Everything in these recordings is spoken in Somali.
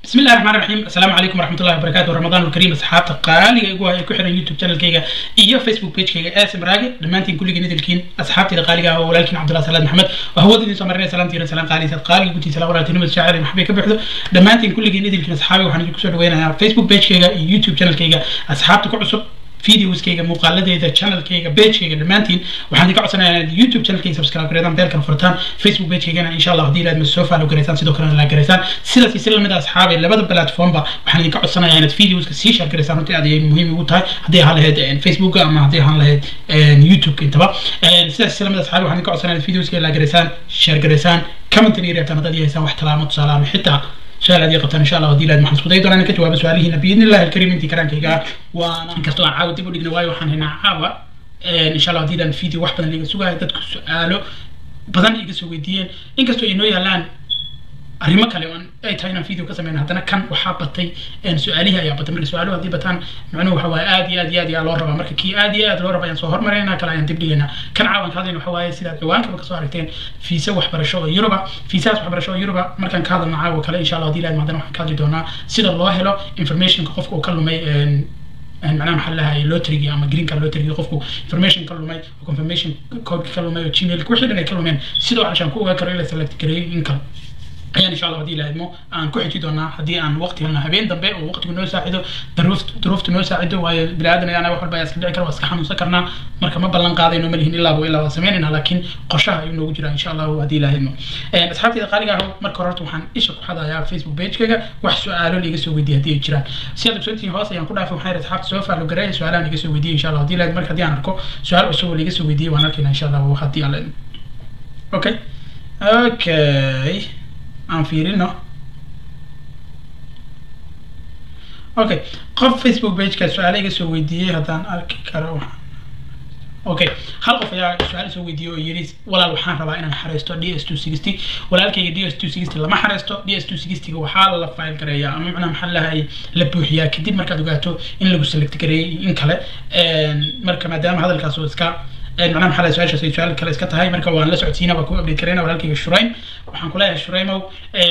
بسم الله الرحمن الرحيم السلام عليكم ورحمة الله وبركاته رمضان الكريم أصحابتا قالي إيقوا إيكو حيران يوتيوب channel كيغا إيو فيسبوك بيج كيغا آسم راقي دمانتين كل جنيد الكين أصحابتي قالي هو ولكن عبد الله سلام محمد وهو دي سمرنا سلام تيرا سلام قالي سيد قالي قلتي سلام ولا تنمد شاعر محبي كبحدو دمانتين كل جنيد الكين أصحابي وحنا جيكو سوى دوينا فيسبوك بيج كيغا يوتيوب channel كيغا أصحابتا كعصب videoskayga muuqaaladeyda channelkayga pagekayga dhammaantiin waxaan idinka codsanayaa inaad youtube channelkayga subscribe gareedaan beelkana furtaan facebook pagekaygana insha allah haddii ilaad soo follow gareysaan sidoo kalena la gareysaan sidaas iyo si lamid ah asxaabay labada platformba waxaan idinka codsanayaa inaad videoska sii share gareysaan runtii aad ayay muhiim ugu tahay haddii ahaan lahayd facebook ama haddii ahaan lahayd youtube intaba sidaas si lamid ah asxaabay waxaan idinka codsanaya inaad videoska la gareysaan share gareysaan commentin iyo reebtaan haddaad haysaan wax talaamo tusaale ama xitaa سؤال هذه قبتنا إن شاء الله ودي لازم حنسكو دايدو أنا كجواب سؤاله بإذن الله الكريم أنت كران كيغا وأنا كستو عن عاود تبو دقنا واي وحن هنا عاوة إن شاء الله ودي لازم فيديو واحد اللي سوغا دادك سؤالو بدن إيجا سوغي ديين إن كستو إنو يالان arrimo kale oon ay tahay inaan video ka sameyno haddana kan waxaa batay su-aalihi ayaa batay marka su-aaluhu haddii bataan macnuhu waxa waaye aad iyo aad iyo aad ayaa loo rabaa marka kii aad iyo aad loo raba ayaan soo hormaraynaa kale ayaan dib dhigaynaa kan caawan ka hadlayna waxa waaye sidaad ciwaankaba kasoo aragteen fiisa waxbarasho oo yuruba fiisahaas waxbarasho oo yuruba markaan ka hadalno caawa kale insha allah haddii ilaahid haddana waxaan ka hadli doonaa sida loo helo informationka qofka uu ka lumay معناها محلها لوتري اما جرين كان لوتري قفكو انفورميشن كلمي وكونفirmation كود كلمي وجيميل كل شيء كلمين سيدو عشان كو كرو لا سلكت كري انكم ayaan insha allah haddii ilaahidmo aan ku xiji doonaa haddii aan waqti helno habeen dambe oo waqtigu noo saacido daruuft duruufta noo saacido waayo biniaadan ayaana wax walba ayaa iska dhici kara waa iska xanuunsan karnaa marka ma ballan qaadayno ma lihin ilaaba ilaa waa samaynayna laakiin qorshaha ayuu noogu jiraa insha allahu haddii ilaahidmo asxaabtayda qaaliga ah marka hore horta waxaan isha ku xadayaa facebook pagekayga wax su-aalo liiga soo weydiiya haddii ay jiraan si aad ogsoontihiin hoos ayaan ku dhaafay waxaan yidhi asxaabta soo faalo gareeya su-aalahan liiga soo weydiiya insha allah haddii ilaahid marka haddii aan arko su-aal cusub oo liiga soo weydiiyay waan arkayna insha allah haddii alla okay okay aan fiirino okay qof facebook pageka su-aale iga soo weydiiyey haddaan arki karo okay hal qof ayaa su-aal soo weydiiyey oo yidhi walaal waxaan rabaa inaan xareysto d s two sixty walaalkayga d s two sixty lama xareysto d s two sixtyga waxaa la file gareeyaa ama macnaha maxaa lahay la buuxiyaa kadib markaad ogaato in lagu select gareeyay in kale marka maadaama hadalkaas oo iska macnaha maxaa lahay su-aashaas ay su-aal kale iska tahay marka waan la socodsiina waa ku update karayna walaalkayga shuraym waxaan kuleeyahay shuraymow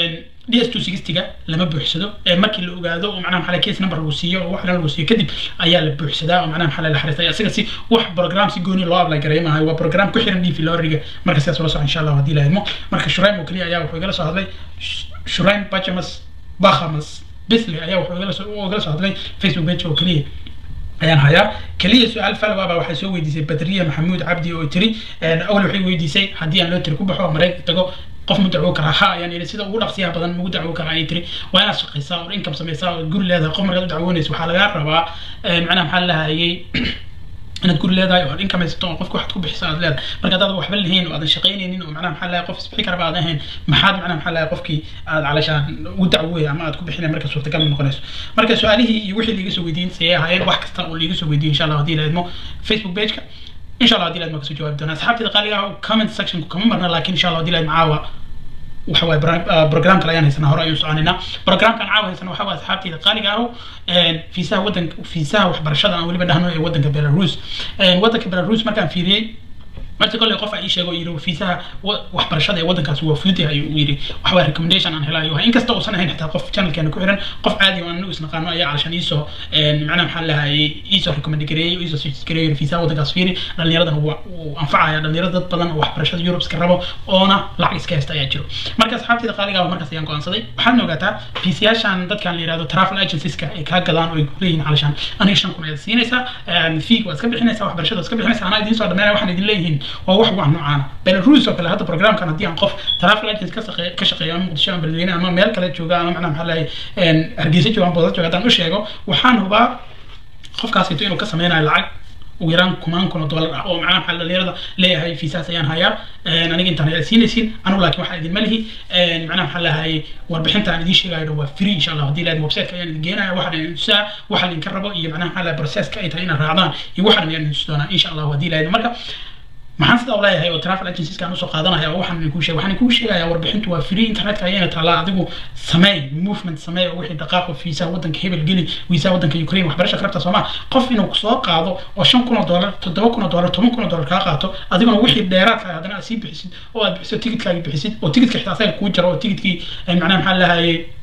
d s two sixtyga lama buuxsado markii la ogaado oo macnaha maxaa case number lagu siiyo oo wax dhan lagu siiyo kadib ayaa la buuxsadaa oo macnaha maxaa la xariistay isaga si wax program si gooni loo apply gareeyo maaha waa program ku xiran dv loriga marka sidaas ula soco insha allah haddii la idmo marka shuraym oo keliya ayaa wuxuu igala soo hadlay shuraym bajamas bakhamas bisley ayaa wuxuu igala soo igala soo hadlay facebook page oo keliya ayaan hayaa keliya su-aal falwaba waxay soo weydiisay badriya maxamuud cabdi oo tiri awal waxay weydiisay haddii aan loo tiri ku baxo oo maraykanka tago qof ma dacwo karaa ha ayaan yidhi sida ugu dhaqsiyaha badan magu dacwo karaa ayay tiri waa inaad shaqaysaa oo income samaysaa oo guri leedahay qof markaad u dacwoonaysa waxaa lagaa rabaa macnaha maxaa lahayay inaad guri leedahay oo income haysato oo qofka waxaad ku bixisa aad leedahay marka haddaad waxba lahayn oo aadan shaqaynaynin oo macnaha maxaa lahay qof isbixi karaba aadan ahayn maxaad macnaha maxaa lahay qofkii aad calashaan ugu dacwooy ama aad ku bixinay marka suurtagal ma noqonayso marka su-aalihii iyo wixii liiga soo weydiin sayay ahaayeen wax kasta oo liiga soo weydiiyay insha allah haddii la idmo facebook pageka insha allah haddii la idmo kasoo jawaabi doonaa asxaabtayda qaaliga ah comment sectionku kama marna laakiin insha allah haddii la idmo caawa waxa waaye program kale ayaan haysanaa hore ayuu soconaynaa programkan caawa haysana waxa waaye asxaabtayda qaaliga ahu fiisaha wadanka fiisaha waxbarashada aan weliba dhahno ee wadanka belarus wadanka belarus markaan fiiriyey marta kolley qof aa ii sheego yidhi fiisaha waxbarashada ee waddankaasi waa fudud yahay uu yidhi waxa waa recommendation aan helayo wahay inkasta uusan ahayn xitaa qof channelkeena ku xiran qof caadi oo anagu isnaqaano ayaa calashan iisoo macnaha maxaa lahayay iisoo recommend gareeyey iisoo suggest gareeyey fiisaha waddankaas fiiri dhallinyaradan wuu anfacaya dhalinyarada dad badan oo waxbarashada Europe iska rabo oona lacag iska haysta ayaa jiro marka asxaabtayda qaaliga ah markaas ayaan go'aansaday waxaad ogaataa fiisayaashan dadkan la yiraahdo travel agencieska ay kaa gadaan oo ay leeyihiin calashan aniga shan kun ayaad siinaysaa fee waad iska bixinaysaa waxbarashada waad iska bixinaysaa anaa idiin soo dhameynaya waxaan idin leeyihiin waa wax wax noocaana belarus oo kale hadda programkan haddii aan qof travel agent ka shaqeeyo ka shaqeeyo ama muqdisho ama beledweyne ama meel kale jooga ama macnaha maxaa lahay hargeysa jooga ama boodad jooga haddaan u sheego waxaan hubaa qofkaasito inuu ka sameynayo lacag ugu yaraan kumaan kun oo dollar ah oo macnaha maxaa dhalinyarada leeyahay fiisaas ayaan hayaa aniga intaan ayaa siinaysin anigu laakiin waxaa idin malihi macnaha maxaa lahay warbixinta aan idiin sheegayo waa free insha allah haddii lahayd websiteka ayaan idin geenaya waxaan idin tusaa waxa idinka rabo iyo macnaha maxaa lahay processka ay tahay inaad raacdaan iyo waxaan ayaan idin tusi doonaa insha allah haddii lahayd marka maxaan sidaa leeyahay oo travel agencies aan usoo qaadanaya oo waxaan idinku sheegay waxaan idinku sheegayaa warbixintu waa free internetka ayayna taalaa adigu sameey movement sameey oo wixii dhaqaaqo fiisaha waddanka hebel geli wiisaha waddanka ukraine waxbarasha karabta soomaa qof inuu soo qaado oo shan kun oo dollar toddoba kun oo dollar toban kun oo dollar kaa qaato adiguna wixii dheeraadka haddana aad sii bixisid oo aad bixiso tigidkaagi bixisid oo tigidka xitaa asaga kuu jaro oo tigidkii macnaha maxaa lahayay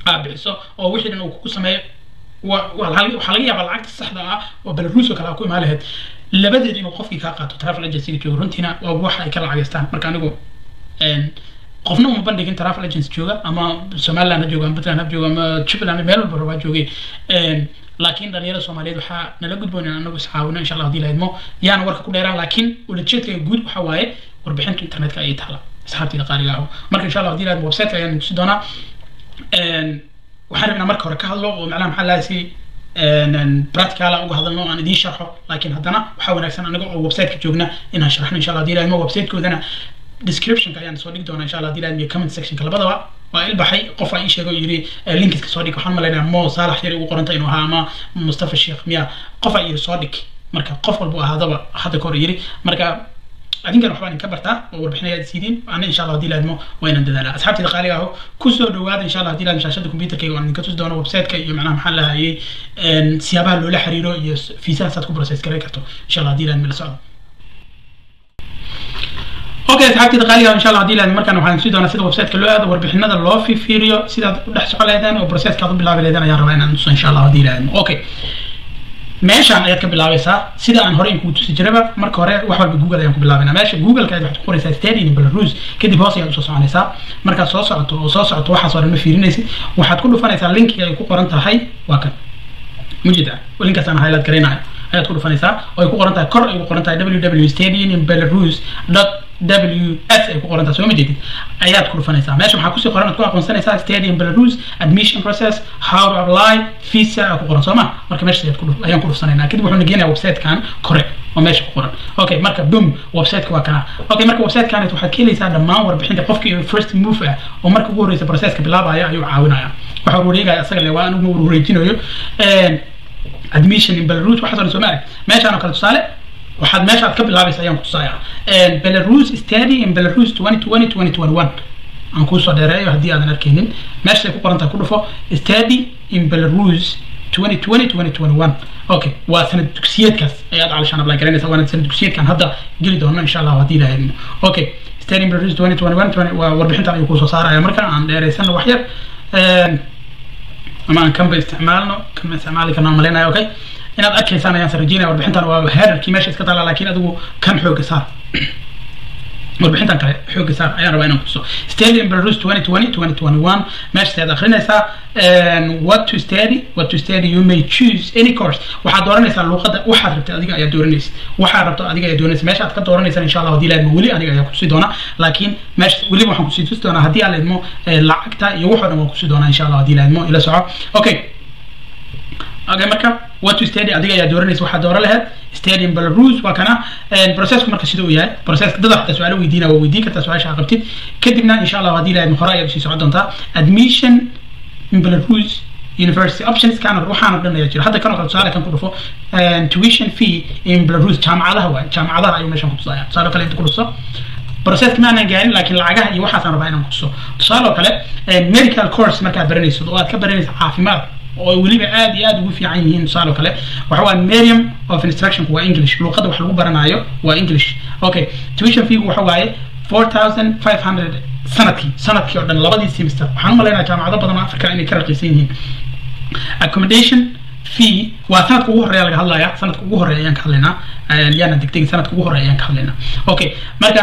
aa bixiso oo wixii dhan uu kugu sameeyo wa- waa laga- waxaa laga yaabaa lacagta saxda ah oo belarus oo kale aa ku imaan lahayd labadeed inuu qofkii kaa qaato travel agencyga jooga runtiina waa waxa ay ka lacageystaan marka anigu een, qofna uma bandhigin travel agency jooga ama somaliland ha jooga ama puntland ha jooga ama jubbaland meel walba rabaa joogay Een, laakiin dhalinyarada soomaaliyeed waxaa nala gudboon in anagu iscaawino insha allah hadii la idmo yaana warka ku dheeraan laakiin ulajeedka guud waxa waaye warbixinta internetka ayay taala asxaabtayda qaaliga ah marka insha allah hadii la idmo website ayaan tusi doonaa Een, waxaan rabnaa marka hore ka hadlo oo macnaha maxaa lahaa si practicala uga hadalno oo aan idiin sharxo laakiin haddana waxaa wanaagsan anaga oo websiteka joogna inaan sharxno insha allah hadii la idmo websitekoodana descriptionka ayaan soo dhigi doonaa insha allah hadii la idmo iyo comment sectionka labadaba waa ilbaxay qof aa ii sheegay oo yiri eh, linkiska soo dhig waxaan malaynayaa mo saalax yari ugu qoranta inuu ahaa ama mustafa sheekh miya qof aa yiri soo dhig marka qof walba ahaadaba hadda kahor yiri marka adinkan waxbaan idinka bartaa oo warbixinayaad siidiin ana insha allah hadii laadmo waa inaan dadaalaa asxaabtayda qaaliga aho kusoo dhawaada insha allah hadii laadmo shaashada computerkayga waan idinka tusi doono websiteka iyo macnaha maxaa lahayay siyaabaha loola xiriiro iyo fiisaha saad ku process garay karto insha allah hadii laadmo la socdo okay asxaabtayda qaaliga insha allah hadii laadmo markaan waxaan tusi doonaa sida websiteka loo aado warbixinada loo fiiriyo sidaad u dhex socon lahaydeen oo processka aad u bilaabi lahaydeen ayaan rabaa inaan tuso insha allah hadii laadmo okay meeshaan ayaad ka bilaabaysaa sida aan hore inkugu tusi jiraba marka hore wax walba google ayaan ku bilaabayna meesha google-ka ayaad waxaad ku qoraysaa stadium belarus kadib hoos ayaad usoo soconaysaa markaad soo socoto oo soo socoto waxaas oo dhan ma fiirinaysid waxaad ku dhufanaysaa linkiga ay ku qoran tahay waa kan mujida linkaas aan highlight garaynayo ayaad ku dhufanaysaa oo ay ku qoran tahay kor ay ku qoran tahay www stadium belarus dot ws ay ku qoran tahay soo ma jeedid ayaad ku dhufanaysaa meesha maxaa kusii qoran aad ku aqoonsanaysaa stadium belarus admission process how to apply visa aa ku qoran soo ma marka meesha ayaad ku dhuf- ayaan ku dhufsanaynaa kadib wuxuu nageenayaa websitekan kore oo meesha ku qoran okay marka boom websiteka waa kana okay marka websitekan waxaad ka helaysaa dhammaan warbixinta qofkii first move ah oo marka ugu horreysa processka bilaabaya ayuu caawinaya waxa uu wareegaya asaga le waa anigu uu wareejinayo Een, admission in belarus waxaas oo dhan soo ma arag meeshaan oo kale tusaale waxaad meeshaad ka bilaabaysa ayaan kutusaya belarus study in belarus 2020 2021 aan kuusoo dheereeyo haddii aadan arkaynin meeshay ku qoran tahay ku dhufo study in belarus 2020 2021 okay waa sanad dugsiyeedkaas ayaad calishaan apply garanaysa waana sanad dugsiyeedkan hadda geli doono insha allah haddii la helmo okay study in belarus 2021 waa warbixintan ayuu kuusoo saaraya marka aan dheeraysano wax yar Een, ama aan kanba isticmaalno kanba isticmaali karno aan malaynayo okay inaad arkaysaan ayaan sa rajeynaya warbixintan waa heerarkii meesha iska taala laakiin adigu kan xooga saar warbixintan kale xooga saar ayaan rabaa inaan kutuso stadium belarus 2020 2021 meesha ayaad akrinaysaa and what to study what to study you may choose any course waxaad dooranaysaa luuqadda waxaad rabtay adiga ayaa dooranaysa waxaad rabto adiga ayaa dooranaysa meesha aad ka dooranaysaa insha allah haddii laadmo weli aniga ayaa kutusi doona laakiin meesha weliba waxaan kusii tusi doonaa haddii aan laadmo lacagta iyo waxoo dhan waan kusi doonaa insha allah haddii laadmo ila soco okay okay marka what to study adiga ayaa dooranaysa waxaa dooran lahayd stadium belarus waa kana processku marka sida uu yahay processka dad xataa su-aalo weydiina waa weydiin kartaa su-aasha aad qabtid kadibna insha allah haddii lahayd hore ayaad usii socon doontaa admission in belarus university options kan waxaana dhan ayaa jira hadda kan oo kale tusaale kan ku dhufo tuition fee in belarus jaamacadaha waay jaamacadaha ayuu meeshan ku tusaya tusaale kale inta ku dhufso processka ma aanan gaarin laakiin lacagaha iyo waxaasaan rabaa inaan kutuso tusaale oo kale medical course markaad baranayso oo aad ka baranayso caafimaad oo weliba aad iyo aad ugu fiican yihiin tusaale oo kale waxa waa medium of instructionku waa english luqadda wax lagu baranayo waa english okay tuition feegu waxa waaye four thousand five hundred sanadkii sanadkii oo dhan labadii semester waxaan u malaynaya jaamacado badan oo africa inay ka raqiisan yihiin accommodation fee waa sanadka ugu horeeya laga hadlaya sanadka ugu horeeya ayaan ka hadlaynaa yaana degdegi sanadka ugu horeeya ayaan ka hadlaynaa okay marka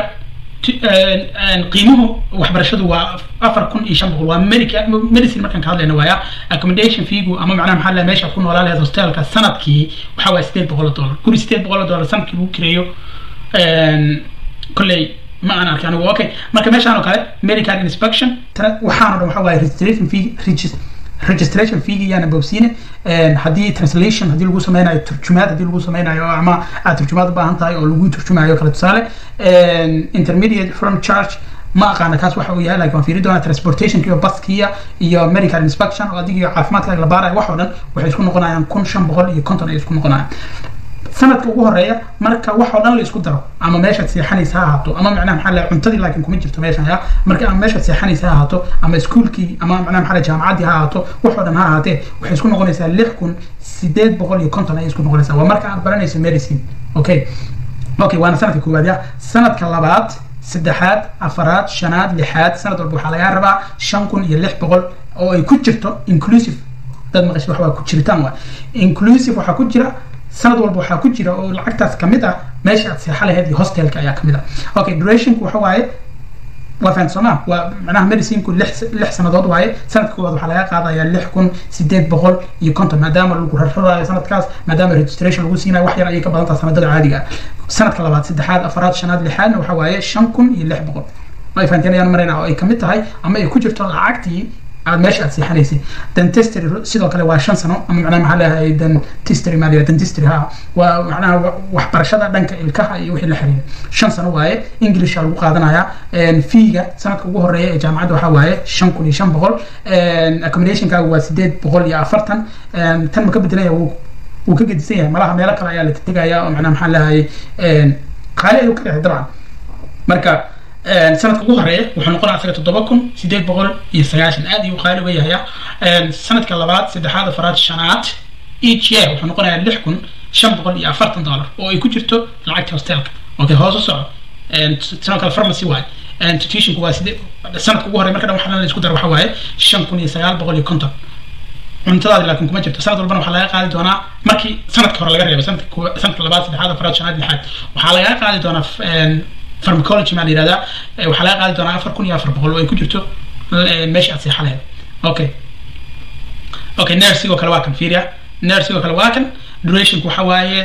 qiimuhu waxbarashadu waa afar kun iyo shan boqol waa medica medicine markaan ka hadlayna waaya accommodation feegu ama macnaha maxaa laha meesha ku noolaa lahayd hostelka sanadkii waxa waa sideed boqol oo dollar guri sideed boqol oo dollar sanadkii lagu kireeyo kolley ma aan arkin anigu okay marka meeshaan oo kale medical inspection waxaan o dhan waxa waaye registration fee registration feegi yaana bobsiine haddii translation haddii lagu sameynayo turjumaad haddii lagu sameynayo ama aad turjumaad u baahan tahay oo lagu turjumayo kale tusaale intermediate from charge ma aqaana kaas waxa uu yahay laakiin waan fiiri doonaa transportationka iyo baskiya iyo medical inspection oo adiga iyo caafimaadkaaga la baarayo wax oo dhan waxay isku noqonayaan kun shan boqol iyo konton ay isku noqonayaan sanadka ugu horeeya marka wax oo dhan la isku daro ama meeshaad seexanaysa ha ahaato ama macnaha maxaa lahay cuntadii laakiin kuma jirto meeshan ya marka ama meeshaad seexanaysa ha ahaato ama iskuulkii ama macnaha maxaa lahay jaamacaddii ha ahaato wax oo dhan ha ahaatee waxay isku noqonaysaa lix kun sideed boqol iyo konton ayay isku noqonaysaa waa marka aad baranayso medicine okay okay waana sanadka koowaad ya sanadka labaad saddexaad afaraad shanaad lixaad sanad walba waxaa lagaa rabaa shan kun iyo lix boqol oo ay ku jirto inclusive dad maqashay wax waa ku jiritaan waa inclusive waxaa ku jira sanad walba waxaa ku jira oo lacagtaas kamid ah meesha aad seexa lahayd iyo hostelka ayaa kamid ah okay durationku waxa waaye waa fahamta sooma waa macnaha medicinku lix lix sanadood waaye sanadka koowaad waxaa laga qaadayaa lix kun sideed boqol iyo konton maadaama lagu rarradayo sanadkaas maadaama registration lagu siinayo wax yar ayay ka badan tahay sanadada caadiga ah sanadka labaad saddexaad afaraad shanaad lixaadna waxaa waaye shan kun iyo lix boqol ma fahanteen ayaan maraynaa oo ay kamid tahay ama ay ku jirto lacagtii aad meesha aad seexanaysay dentistry sidoo kale waa shan sano ama macnaha maxaa leeyahay dentistry maa leeyahay dentistry ha waa macnaha waxbarashada dhanka ilkaha iyo wixii la xiriira shan sano waaye englisha lagu qaadanayaa feega sanadka ugu horeeya ee jaamacadda waxaa waaye shan kun iyo shan boqol accommodationkaaga waa sideed boqol iyo afartan tan ma ka bedelaya wuu wuu ka gedisan yahay malaha meelo kale ayaa la tegaya oo macnaha maxaa leeyahay qaali ayuu ka yahay dabcan marka sanadka ugu horeeya wuxuu noqonaya asaga toddoba kun sideed boqol iyo sagaashan aad ayuu qaali uga yahaya sanadka labaad saddexaad afaraad shanaad each year wuxuu noqonayaa lix kun shan boqol iyo afartan dollar oo ay ku jirto lacagta hostelka okay hoos u soco sidoo kale pharmacy waaye tuitionku waa sidee sanadka ugu horeeya marka dhan waxaa la isku dara waxaa waaye shan kun iyo sagaal boqol iyo konton cuntadaadi laakiin kuma jirto sanad walbana waxaa laga qaadi doonaa markii sanadka hore laga reebo sanadka sanadka labaad saddexaad afaraad shanaad lixaad waxaa laga qaadi doonaa pharmacology maa la yihahdaa waxaa laga qaadi doonaa afar kun iyo afar boqol oo ay ku jirto meesha aad seexa lahayd okay okay nersigoo kale waa kan fiiriya nersigoo kale waa kan durationku waxa waaye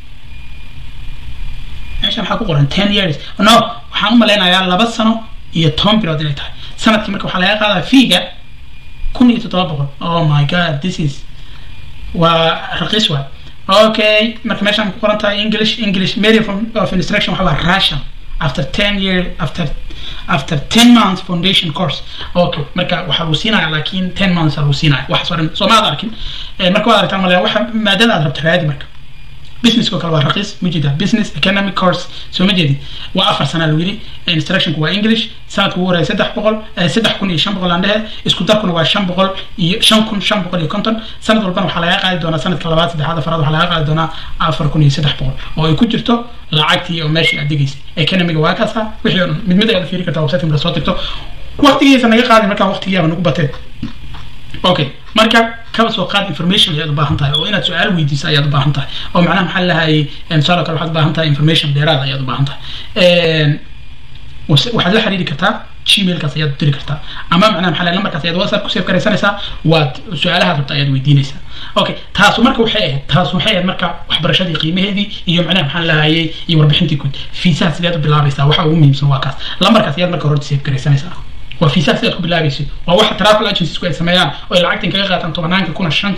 meesha maxaa ku qoran ten years no waxaan u malaynayaa laba sano iyo toban bilood inay tahay sanadkii marka waxaa laga qaadaa fiiga kun iyo toddoba boqol oh my god this is waa raqiis waay okay marka meeshaan ku qoran tahay english english medium of instruction waxa waa russian after 10 year after after 10 months foundation course okay marka waxa lagu siinaya laakiin 10 months lagu siinaya wax soo dhan soo ma arkin marka waad aragtaa malaya waxa maadada aad rabto raadi marka business kale waa raqiis ma jeeda business economic course soo ma jeedi waa afar sana lagu yidhi instructionku waa english sanadka ugu horeeya saddex boqol saddex kun iyo shan boqol aan dhehe isku darkuna waa shan boqol iyo shan kun shan boqol iyo konton sanad walbana waxaa laga qaadi doonaa sanadka labaad saddexaad afaraad waxaa laga qaadi doonaa afar kun iyo saddex boqol oo ay ku jirto lacagtii oo meeshii aad degaysay economiga waa kaasa wixii oo dhan mid mid ayaad fiiri kartaa website mala soo dirto waqtigiisa naga qaadi markaa waqtigiyaaba nagu batee okay marka kaba soo qaad information ayaad u baahan tahay oo inaad su-aal weydiiso ayaad u baahan tahay oo macnaha maxaa lahayay tusaale kale waxaad u baahan tahay information dheeraad ayaad u baahan tahay waxaad la xiriiri kartaa gmailkaas ayaad diri kartaa ama macnaha maxaa lambarkaas ayaad whatsapp ku save garaysanaysaa waad su-aalahaad rabta ayaad weydiinaysaa okay taasu marka waxay ahayd taasu waxay ahayd marka waxbarashadii qiimaheedii iyo macnaha maxaa lahayay iyo warbixintii guud fiisaha sideed u bilaabaysaa waxa ugu muhiimsan waa kaas lambarkaas ayaad marka hore save garaysanaysaa waa fiisaha sidaad ku bilaabaysid waa waxa travel agenciesku ay sameeyaan oo ay lacagtan kaga qaataan tobanaanka kuna shan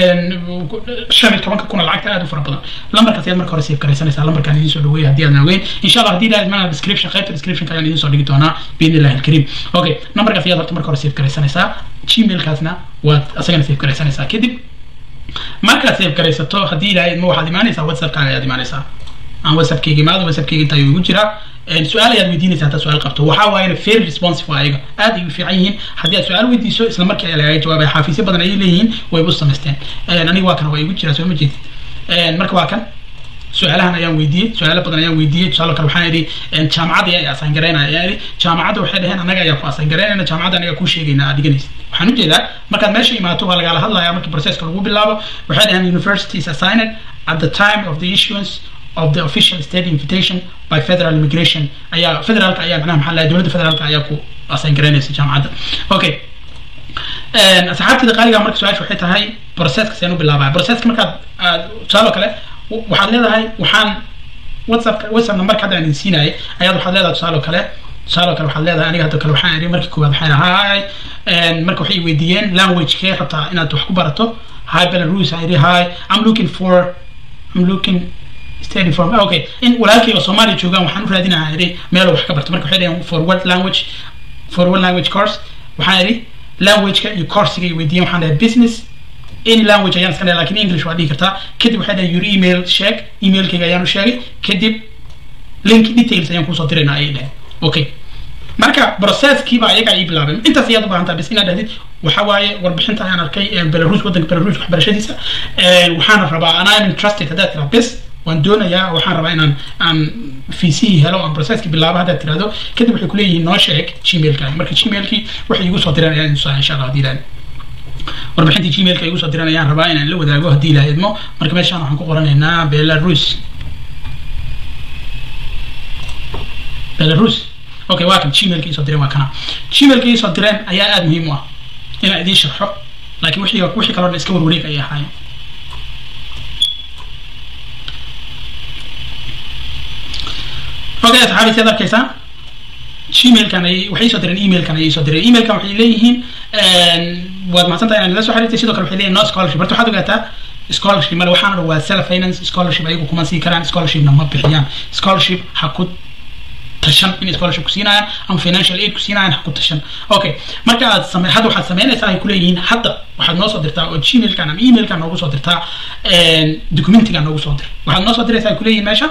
shan iyo tobanka kuna lacagta aad u fara badan lambarkaas ayaad marka hore save garaysanaysaa lambarkaan idiin soo dhaweeya haddii aadan ogeyn insha allah haddii ilaahid maana description qaybta descriptionka ayaan idiin soo dhigi doonaa biidni illahi alkariim okay lambarkaas ayaad horta marka hore save garaysanaysaa gmailkaasna waad asagana save garaysanaysaa kadib markaad save garaysato haddii ilaahid ma waxaad imaanaysaa whatsappkaaga ayaad imaanaysaa aan whatsappkayga imaado whatsappkayga intaa igu jiraa su-aal ayaad weydiinaysa haddaad su-aal qabto waxaa waaye very responsive waa ayaga aad ay u fiican yihiin haddii aad su-aal weydiiso isla markii ayaa lagaga jawaabaya xafiisyo badan ayay leeyihiin wayba u samaysteen aniga waa kan waa igu jiraa soo ma jeedid marka waa kan su-aalahan ayaan weydiiyey su-aalo badan ayaan weydiiyey tusaale kale waxaan idhi jaamacadda ayaa asaan garaynaya ayaan idhi jaamacadda waxay dhaheen annaga ayaa ku asaan garaynayna jaamacadda anaga kuu sheegayna aad dhiganaysid waxaan ujeedaa markaad meesha imaato waa lagala hadlayaa markii processka lagu bilaabo waxay dhaheen university is assigned at the time of the issuance of the official state invitation by federal immigration ayaa federaalka ayaa macnaha maxaa lahay dowladda federaalka ayaa ku assign garaynaysa jaamacadda okay asxaabtida qaaliga marka su-aasha waxay tahay processka seen u bilaabaya processka markaad aad tusaale kale waxaad leedahay waxaan whatsapp whatsapp numberka hadda aan idin siinayay ayaad waxaad leedahay tusaale kale tusaale kale waxaad leedahay aniga hadda kale waxaan idhi markii koowaad waxaan hi marka waxay weydiiyeen language kee rabtaa inaad wax ku barato hi belarus aan idhi hi i'm looking for i'm looking study from okay in walaalkayga soomaaliya joogaan waxaan u raadinayaa idhi meel wax ka barto marka waxay dhaheen for what language for what language course waxaan idhi languageka iyo coursiga ay weydiiyeen waxaan dhahay business any language ayaan iska dhahay lakin english waa dhihi kartaa kadib waxay dhahay your email sheeg emailkayga ayaan u sheegay kadib link details ayaan kusoo diraynaa ayay dhaheen okay marka processkiiba ayaga ay bilaabeen intaas ayaad u baahan tahay bis inaad dhahdid waxa waaye warbixinta ayaan arkay belarus waddanka belarus waxbarashadiisa waxaana rabaa and I'm interested haddaad tiraa bis waan doonayaa waxaan rabaa inaan aan fiisihii helo aan processki bilaabo haddaad tirahdo kadib waxay kuleeyihiin noo sheeg gmailkaaga marka gmailkii waxay igu soo direen ayaan insha allah haddii ilaahid warbixintii gmailka igu soo diran ayaan rabaa inaan la wadaago haddii ilaha idmo marka meeshaan waxaan ku qoranaynaa belarus belarus okay waa kan gmailka iisoo direen waa kana gmailka iisoo direen ayaa aada muhiim u ah inaan idiin sharxo laakiin wixii wixii kaloo dhan iska warwareeg ayay ahaayeen okay asxaabi siad arkaysaa gmailkan ay waxay soo direen emailkan ayay soo direen emailkan waxay leeyihiin waad mahadsantahay inaan la soo xiriirtay sidoo kale waxay leeyihin no scholarship horta waxaad ogaataa scholarship male waxaana dhan waa self finance scholarship ayagu kuma sii karaan scholarshipna ma bixiyaan scholarship ha ku tashan in scholarship ku siinayaan ama financial aid ku siinayaan ha ku tashan okay marka aad same hadda waxaad sameynaysaa ay kuleeyihiin hadda waxaad noo soo dirtaa oo gmailkan ama emailkan noogu soo dirtaa documentigan noogu soo dir waxaad noo soo diraysaa ay kuleeyihiin meesha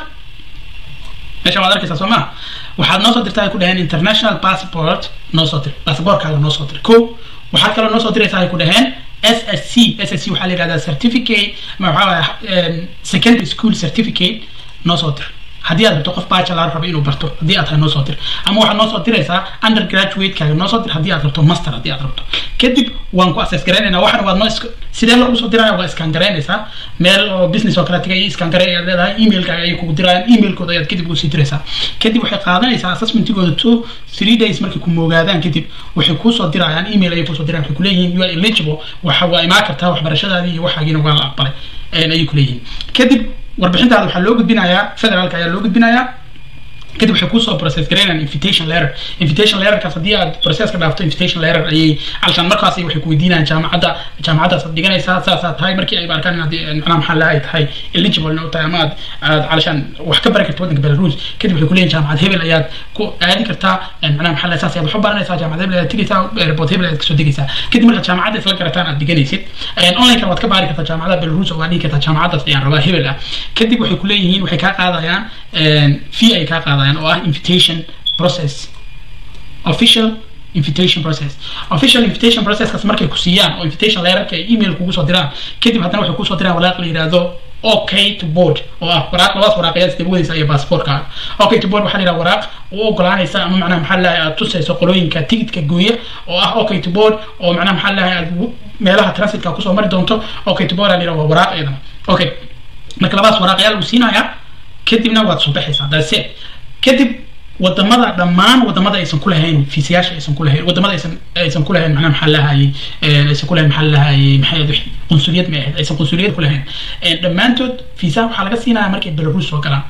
meesha waad arkaysaa soo maha waxaad noo soo dirtaa ay ku dhaheen international passport noo soo dir passportkaaga noo soo dir ko waxaad kaloo noo soo diraysaa ay ku dhaheen s s c s s c waxaa la yidhahdaa certificate ma waxaa waaya secondary school certificate noo soo dir haddii aad rabto qof bachelor rabo inuu barto haddii aad tahay noo soo dir ama waxaad noo soo diraysaa undergraduate-kaaga noo soo dir haddii aad rabto master haddii aad rabto kadib waan ku access garaynaynaa waxana waad noo sidee loogu soo diraya waa iskaan garaynaysaa meel oo business oo kale tagay iskaan garay ayaad leedahay emailkaaga ayay kugu dirayaan emailkooda ayaad kadib ugu sii diraysaa kadib waxay qaadanaysaa assessmentigooda two three days markay ku moogaadaan kadib waxay kuusoo dirayaan email ayay kuusoo dirayaan waxay kuleeyihiin you are eligible waxa waa imaan kartaa waxbarashadaadii iyo waxaagiina waa la aqbalay ayay kuleeyihiin kadib warbixintaada waxaa loo gudbinayaa federaalka ayaa loo gudbinayaa kadib waxay kusoo process garaynayaan invitation letter invitation letterkaas haddii aad processka dhaafto invitation letter ayay calashaan markaas waxay ku weydiinayaan jaamacadda jaamacaddaas aad dhiganaysaa saasaad tahay markii ay arkaan inaad macnaha maxaa lahay tahay eligible u tahay ama aad aad calashaan wax ka bari karto waddanka belarus kadib waxay kuleeyihin jaamacad hebel ayaad ku aadi kartaa macnaha maxaa lahay saas ayaad wax u baranaysaa jaamacad hebel ayaad tegaysaa airport hebel ayaad kasoo degaysaa kadib markaad jaamacadda isla garataan aad dhiganaysid onlineka waad ka baari kartaa jaamacadda belarus oo waad dhigi kartaa jaamacaddaas ayaan rabaa hebel ah kadib waxay kuleeyihiin waxay kaa qaadayaan fee ay kaa qaadayaan oo ah invitation process official invitation process official invitation processkaas markay ku siiyaan oo invitation leerarka ay email kugu soo diraan kadib haddana waxay kusoo diraan walaaq la yidhaahdo okay to board oo ah waraaq labadaas waraaqayaad isdaba wadaysa iyo baasaboorkaaga okay to board waxaa la yidhaha waraaq u ogolaanaysa ama macnaha maxaa lahay aad tusayso qolooyinka tigidka gooya oo ah okay to board oo macnaha maxaa lahay aad meelaha transitka kusoo mari doonto okay to board aa la yidhaha waa waraaq iyadana okay marka labadaas waraaqayaa lagu siinayaa kadibna waad soo baxaysaa that's it kadib wadamada dhammaan wadamada aysan ku lahayn fiisayaasha aysan ku lahayn wadamada aysan aysan ku lahayn macnaha maxaa lahayay aysan ku lahayn maxaa lahayay maxay ahayd qunsuliyad ma ahayd aysan qunsuliyad ku lahayn dhammaantood fiisaha waxaa laga siinaya markay belarus soo galaan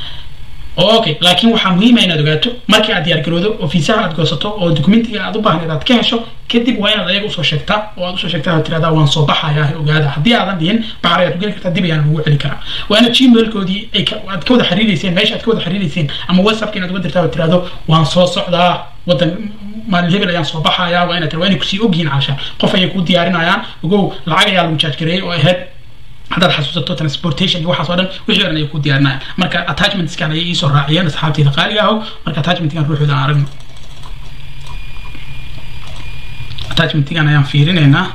okay laakiin waxaa muhiima inaad ogaato markii aad diyaargaroodo oo fiisaha aad goosato oo documentiga aad u baahneed aad ka hesho kadib waa inaad ayaga usoo sheegtaa oo aad usoo sheegtaa aad tirahdaa waan soo baxayaa ogaada haddii aadan dhihin baxar ayaad ku geli kartaa dib ayaan ugu celin karaa waa inaad gmailkoodii ay aad ka wada xiriireyseen meesha aad ka wada xiriireyseen ama whatsappka inaad uga dirtaa oo tirahdo waan soo socdaa wadan maalin hebel ayaan soo baxayaa waa inaad waa inay kusii ogyihiin caasha qof ayay kuu diyaarinayaan ogow lacag ayaa lagu jaaj gareeyay oo ahayd haddaad xasuusato transportation iyo waxaas oo dhan wixii dhan ay ku diyaarinayaan marka attachmentskan ayay iisoo raaciyeen asxaabteyda qaaliga aho marka attachmentkan ruuxooda aan aragno attachmentgan ayaan fiirinaynaa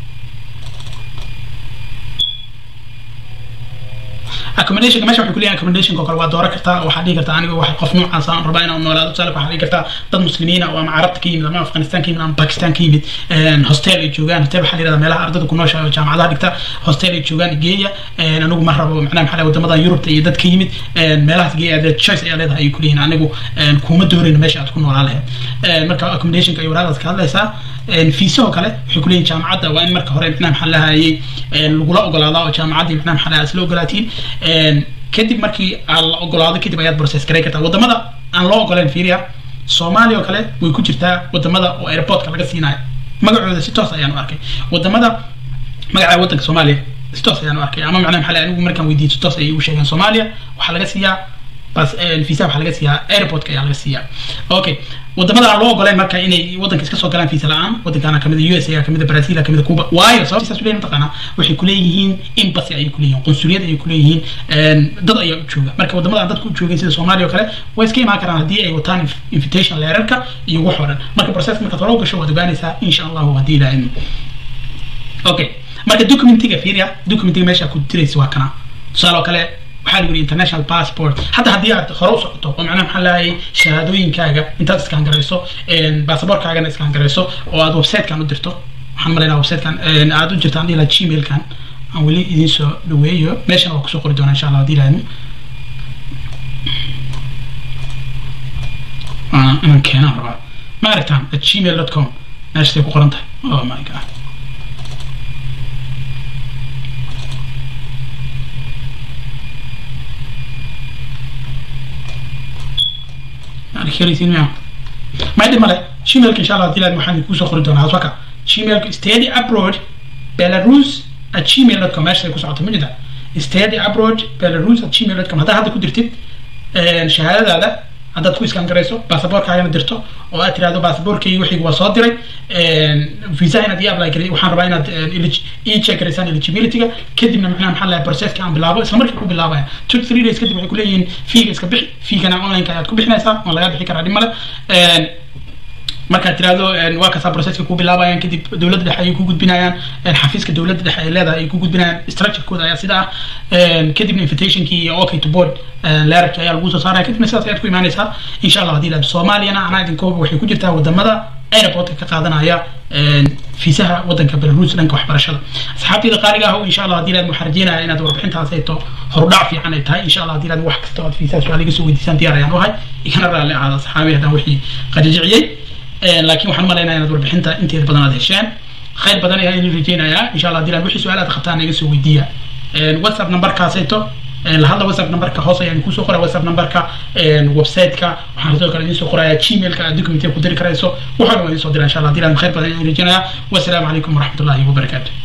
accommodationka meesha waxay ku leeyahay accommodationka oo kale waa dooran kartaa waxaa dhihi kartaa aniga wax qof noocaas aan rabaa inaan noolaado tusaale waxaa dhihi kartaa dad muslimiina oo ama carabta ka yimid ama afghanistan ka yimid ama pakistan ka yimid hostel ay joogaan hostel waxaa la yidhahdaa meelaha ardada ku noosha oo jaamacadaha dhigta hostel ay joogaan geeya anigu ma rabo macnaha maxaa leeyahay wadamadan yurubta iyo dad ka yimid meelahaas geeya aad choice ayaa leedahay ayay ku leeyihin anigu kuma doorayno meesha aad ku noolaa lahayd marka accommodationka ay waraaqdaas ka hadlaysaa fiisahoo kale waxay ku leeyihin jaamacadda waa in marka hore macnaha maxaa lahayay lagula ogolaadaa oo jaamacaddii macnaha maxaa lahaa isla ogolaatiin kadib markii aan la ogolaado kadib ayaad process garay kartaa wadamada aan loo ogoleen fiiriya soomaaliya oo kale way ku jirtaa wadamada oo airportka laga siinayo magacooda si toos ayaan u arkay wadamada magaca waddanka soomaaliya si toos ayaan u arkay ama macnaha maxaa anigu markaan weydiiyey si toos ayay u sheegeen soomaaliya waxaa laga siiyaa bas visa waxaa laga siiyaa airportka ayaa laga siiyaa okay wadamada aan loo ogoleen marka inay waddanka iska soo galaan visa la-aan waddankaana kamid u s a kamid brazil kamid cuba waayo sababta saas uleeyihin mataqaana waxay kuleeyihiin embassy ayay kuleeyihin qunsuliyad ayay kuleeyihiin dad ayaa u jooga marka wadamada aan dadka u joogin sida soomaaliya oo kale way iska imaan karaan haddii ay wataan invitation leerarka iyo wax oo dhan marka process markaad hore u gasho waad ogaanaysaa insha allahu haddii ilaahay okay marka documentiga fiiriya documentiga meesha ku diraysa waa kana tusaale oo kale waxaa lagu yidhi international passport hadda haddii aad hore u socoto oo macnaha maxaa lahayay shahaadooyinkaaga intaad iskaan garayso baasaboorkaagana iskaan garayso oo aad websitekan u dirto waxaan malaynaa websitekan aad u jirtaan dhihi lahaa gmailkan aan weli idiin soo dhaweeyo meeshana waa kusoo qori doonaa insha allah haddii lahaydmo inaan keenaan rabaa ma aragtaan at gmail dot com meeshaasay ku qoran tahay oh my god arkeysiin miya ma dhib male gmailka insha allah hadii lahayd waxaan kusoo qori doonaa aswaka gmailka steady abroad belarus at gmail dot com meeshaasay ku socota ma jirta steady abroad belarus at gmail dot com haddaa hadda ku dirtid shahaadadaada haddaad ku iskaan garayso baasaboorkaagana dirto oo aad tirahdo baasaboorkaygi wixii waa soo diray visa inaad ii apply garay waxaan rabaa inaad ii check garaysaan eligibilityga kadibna macnaha maxaa lahay processka aan bilaabo isla markii ku bilaabaya two three days kadib waxay kuleeyihiin fiiga iska bixi fiigana online-ka ayaad ku bixinaysaa waa laga bixi karaa dhib male markaad tirahdo waa kasaa processka ku bilaabayaan kadib dowladda dhexe ayay ku gudbinayaan xafiiska dowladda dhexe ay leedahay ay ku gudbinayaan structurekooda ayaa sida ah kadibna invitationkii iyo okay to board leerarkii ayaa lagu soo saaraya kadibna sidaas ayaad ku imaanaysaa insha allah hadii lahado soomaaliyana anaa idinkooba waxay ku jirtaa wadamada airportka ka qaadanaya fiisaha wadanka belarus dhanka waxbarashada asxaabtayda qaaliga ah insha allah hadii lahad waxaan rajeynaya inaad warbixintaas ayto horudhac fiican ay tahay insha allah hadii lahad wax kasta oo aad fiisaha su-aal iga soo weydiisaan diyaar ayaan u ahay igana raalli ahaada asxaabi haddaan wixii qajajiciyey laakiin waxaan umalaynaya inaad warbixinta inteeda badan aad hesheen khayr badan ayaa idin rajeynayaa insha allah hadii wixii su-aal aad qabtaan iga soo weydiiya whatsapp numberkaasayto lahadla whatsapp numberka hoos ayaan kusoo qoraa whatsapp numberka website-ka waxaan sidoo kale idiin soo qorayaa gmailka aad documentiga ku diri karayso waxaa dhan waa idiin soo dira insha allah hadii khayr badan ayaan rajeynayaa wasalaamu calaykum waraxmatullahi wabarakaatu